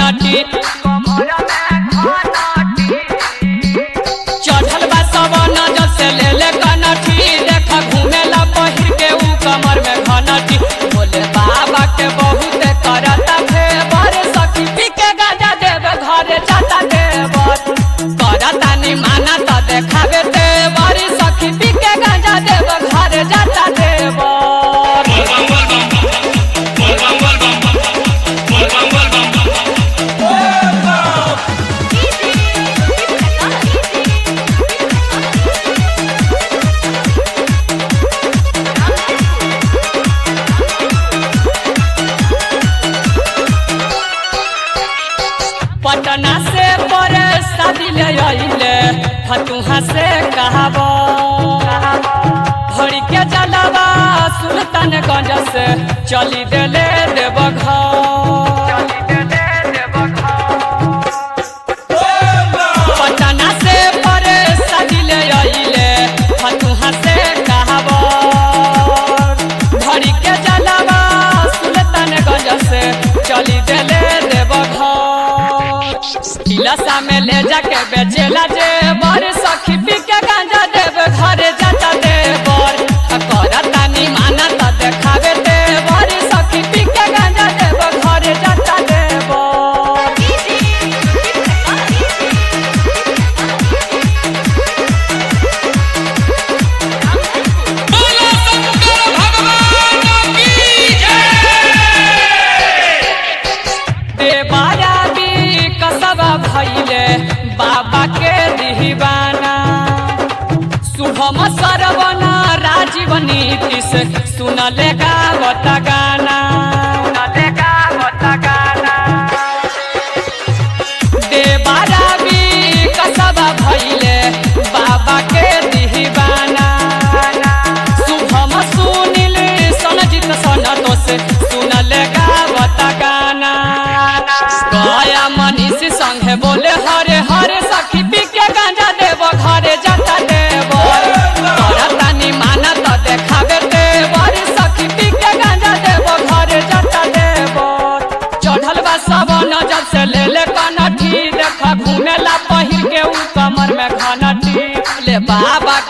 घनटी चढ़ल बा सवन जब से ले ले कनठी देख घूमेला पहिर के ऊ कमर में घनटी बोले बाबा के बहुत करता फेवर सखी पी के गाजा देवे घरे जाता देवर करता नि माना त देखावे देवर सखी पी के गाजा देवे घरे जाता देवर पटना से पर शादी ले आइले फतुहा से कहब भरी के जलवा सुल्तानगंज से चली देले देव पटना से पर शादी ले आइले फतुहा से कहब भरी के जलवा सुल्तानगंज से चली देले देव किलसा में ले जाके बेचेला जे बर सखी पी के गांजा देव घरे जाता देवर करता नि माना त देखावे देवर सखी पी के गांजा देव घरे जाता देवर बोलो शंकर भगवान की जय देवारा भी कसबा भैले बाबा के दीवाना शुभम सरवना राजीव नीतीश सुनले गावत गाना देवारा भी कसबा भैले बाबा के दीवाना शुभम सुनिल सनजित सनतोष सुनल गावत गाना गया मनीष संगे बोले हरे हरे सखी पी के गांजा देव घरे जाता देव करतानी माना त देखावे देवर सखी पी के गांजा देव घरे जाता देव चढ़ल बा सबन जब से ले ले कनठी देख घूमेला पहिर के ऊ कमर में घनटी ले बाबा